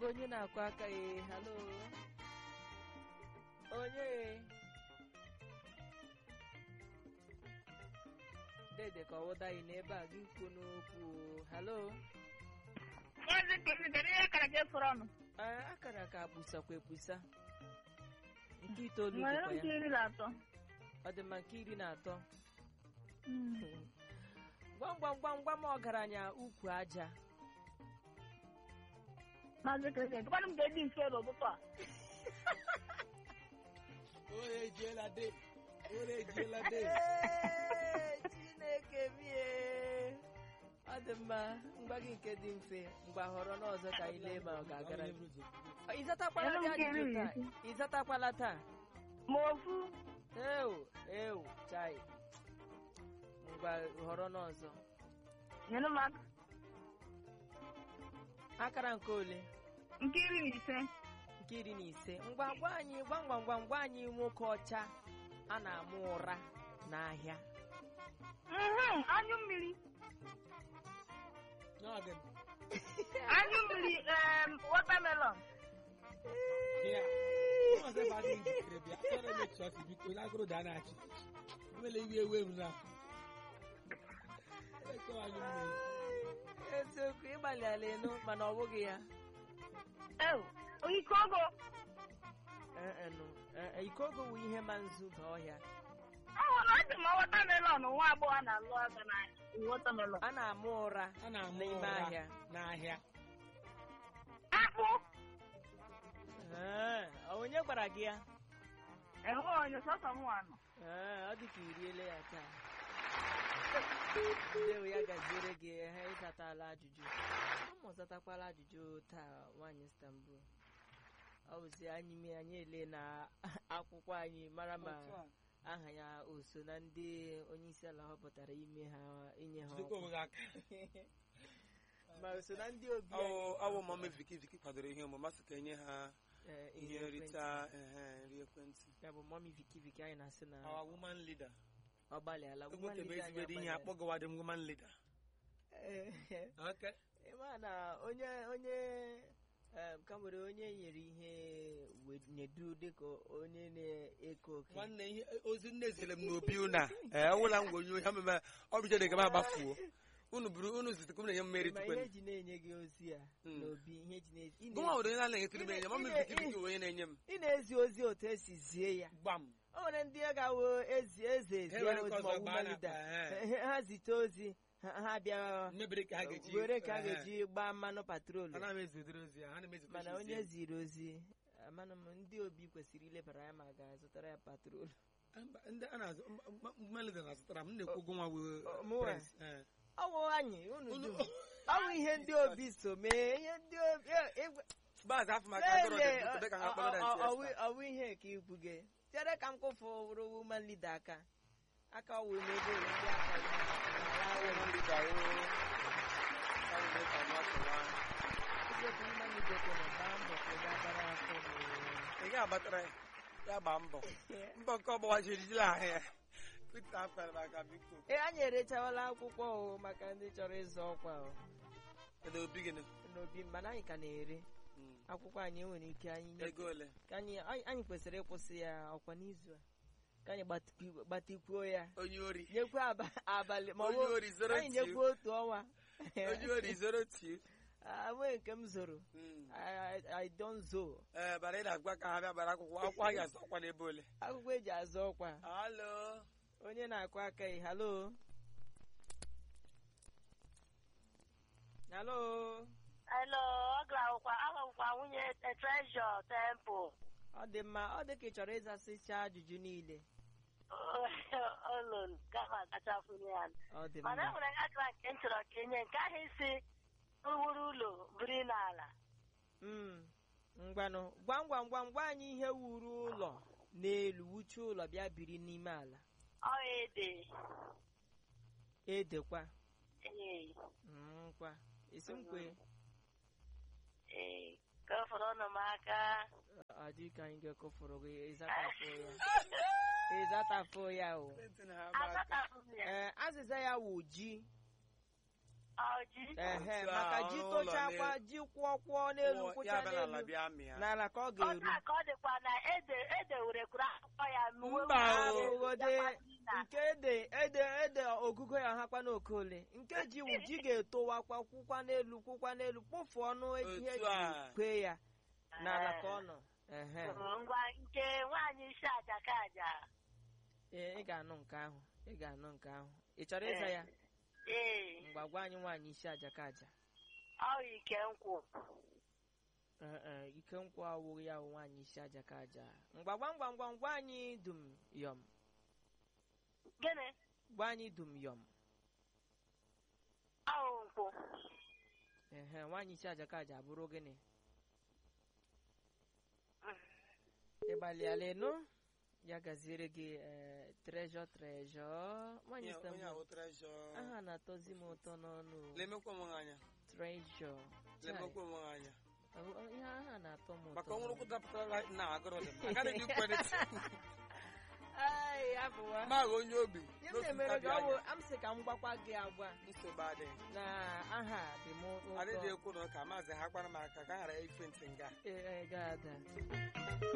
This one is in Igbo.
bụ onye na-akụ aka ya halo onye dede ka ọ wụda anyị n'ebe a gị kwuo n'okwu halo Maazị Kezi, kedu ihe kara gị fụrụ ọnụ? Ee, akara ka kpusakwa ekpusa nke itoolu Nwere dịkwa nke ya iri na atọ. ọ dị mma nke iri na atọ gwam gwam gwam gwam ọgaranya ukwu aja Maazị Kezi, tụkwanụ m ga-eji mfe n'ụtụtụ a. Ore ejiela de. Ore ejiela de. Ee, chineke bie ọ dị mma ngwa gị nke dị mfe ngwa họrọ n'ọzọ ka anyị lee ma ọ ga-agara gị ịzatakwala Elu dị nke ajụjụ iri na taa ise. ịzatakwala taa Ma ofu. ewu ewu chai ngwa họrọ n'ọzọ Nyere m aka. akara nke ole Nke iri na ise. nke iri na ise ngwa gwa anyị gwam gwam gwam gwa anyị nwoke ọcha a na-amụ ụra n'ahịa Mhm, Anyụ mmiri. N'oge. Anyụ mmiri em, watermelon. Ya. Ọzọ ebe adịghị njikere bịa. Chọrọ ime chọọchị biko n'agụrụ daa na-achị. Nwere iwe ewe m na. Ekọwa anyị mmiri. eziokwu ịgbalịala enu mana ọ bụghị ya Ewu, ike ogo. Ee, e, nụ. Ee, e, ikogo wụ ihe ma nzu ba ọhịa Ọ na ọ dị ma watermelon nwa agbọghọ na-alụ aka na watermelon. a na-amụ ụra A na-amụ n'ime ụra ahịa n'ahịa. Akpụ. Ee, ọ onye gwara gị ya Enwe onye sọsọ m nwanụ. Ee, ọ dị ka iriele ya taa ndewo ya gaziere gị ha ịzatala ajụjụ ụmụ zatakwala ajụjụ taa nwaanyị Istanbul ọ bụzi anyị mee anyị ele na akwụkwọ anyị mara ma Otu a. aha ya o so na ndị onye isi ala họpụtara ime ha inye ha Jidekwa ọkwa. onwe gị aka. ma o so na ndị obi Ọ anyị ọ bụ mama Viki Viki kwadoro ihe omume masị ka enye ha ee, ihe ekwentị. nrita ehe, nri ekwentị ya bụ mọmi viki viki anyị na-asị na our woman leader ọ gbalịala ekwentebe ezigbo ihe akpọgọwa dị woman leader Okay. ịma na onye onye em, ka nwere onye nyere ihe we- nedu dịka onye na-eko oke nwanne ihe ozi nne zere m n'obi ụna ee ọwụla m gonye ha meme ọ bụ jede gaba agbafuo unu buru unu zitekwa m na-enye mmeri ma tukwe ihe eji na-enye gị ozi a Mm. n'obi ihe eji na- ị gụnwa na- nwere onye na-enyekiri m enye mama Ine- Viki Viki bụ onye na-enye m ị na-ezi ozi otu esi zie ya gbam o nwere ndị ga-awụ ezi eze Ha ezi were ozi nke ma ọzọ ọ bụ gbaa na- malida ehe. ha zite ozi ha ha bịa mmebiri ka ha ga-eji were ka a ehe. ga-eji gbaa mmanụ patrolu ana m ezidere ozi ya ana m ezikwa mana ozi onye ya. ziri ozi amanụ m ndị obi kwesịrị ilebara ya ma a ga-azụtara ya patrolu Mba, ndị a na-azụ woman leader na-azụtara m m na-ekwu ụgwọ nwa wee Ọ- mụnwa? press, ee. ọ wụ anyị unu Unu- dum ọ bụ ihe ndị obi so mee ihe ndị obi e- egwe- Baazị afọ maka agụrụ Lele, dị dị ka ha ọ- kpọrọ ọ- na ọ- ntị ọ- ọ bụ ihe ka ikwu gị chere ka m kwụfụ wụrụ woman leader aka aka wụ n'ebe ụlọ ndị aka ya Woman leader, oo. Ọ bụ mee ka nwa pụwa. eziokwu woman leader kwere gbaa mbọ ka ị ga-agbara afọ ị ga-agbatara ya ya gbaa mbọ mbọ nke ọgbọwa jiri jiri ahụ ya Peter afere maka biko ee anyị erechawala akwụkwọ o maka ndị chọrọ ịzọ ọkwa o kedu obi gịnị n'obi mana anyị ka na-ere Mm. akwụkwọ anyị enwere ike anyị nye- ego ole ka anyị anyị anyị kwesịrị ịkwụsị ya ọkwa n'izu a ka anyị gbatikwu- gbatikwuo ya onye ori nyekwa aba- abalị ma ọ onye bụ ori zoro anyị tiu nyekwa otu ọnwa onye ori zoro tiu enweghị nke m zoro Mm. I- I- I don't zo ee bara ị na-agwa ka ha bịa bara akwụkwọ akwụkwọ ha ga-azụ ọkwa n'ebe ole akwụkwọ eji azụ ọkwa halo onye na-akụ aka ị halo halo Hello, ọ gara ahụkwa nwunye Treasure Temple. ọ dị mma ọ dị ka ị chọrọ ịzasịcha ajụjụ niile Olon gama kachafụ ya. ọ dị Mana e mma nwere akara nke m chọrọ ka enye nke ahụ isi wuru ụlọ biri n'ala. Mm. ngwanụ gwam gwam gwam gwa anyị ihe wuru ụlọ n'elu wuche ụlọ bịa biri n'ime ala Ọ ede. edekwa Ee, nkwa esi nkwe ee, ka ọ fọrọ ọnụ m aka. ọ dị ka anyị ga-ekofuru gị ịzatafụ ya ịzatafụ ya o Azatapụ m ya. ee azịza ya wụ ji ọjị ehe Otu a, maka ji ọnụ ụlọ tochakwa n'elu. ji kwụọ kwụọ n'elu Kwụọ, kwụcha ya bịa n'ala n'elu bịa mịa n'ala ka ọ otu ga-eru a ka ọ dịkwa na ede ede were kwuru akwụkwọ ya uwe Mba o. abụghode nke ede ede ede ogugo ya hakwa n'okole nke ji wụ ji ga-etowakwa kwụkwa n'elu kwụkwa n'elu kpụfụ ọnụ ihe Otu ji a. kwee ya n'ala ka ọ nọ ehe ngwa nke nwaanyị isi aja ka aja ee ị ga-anụ nke ahụ ị ga-anụ nke ahụ ị chọrọ ịza ya ee mgba gwa anyị nwaanyị isi aja ka aja ọ ike nkwụ Ee, ee, ike nkwụ awụghị ya wụ nwaanyị isi aja ka aja mgba gwa ngwa ngwa ngwa anyị dum yọm gịnị gwa anyị dum yọm ọwụ nkwụ ehe nwaanyị isi aja ka aja abụrụ gịnị ịgbalịala ịnụ ya gaziere gị ee trejọ trejọ nwaanyị Onye- onye Istanbul ahụ treasure. aha na-atọzi m ụtọ n'ọnụ lemekwa onwe ha anya trejọ lemekwa onwe ha anya ihe aha na-atọ m ụtọ maka ọnwụrụ kwụ dapụtara na agụrụ dị m agaghị m ikwe Ai, abụwa ma agha onye obi ihe m n'otu na-emere ntabi gị ọ bụ anya am sị ka m gwakwa gị agwa nsogbu adịghị na aha dị m ụtọ adịghị ekwu na ụka maazị ha gbara m aka ka a ghara ife ntị nga Ee, ee, ga-ada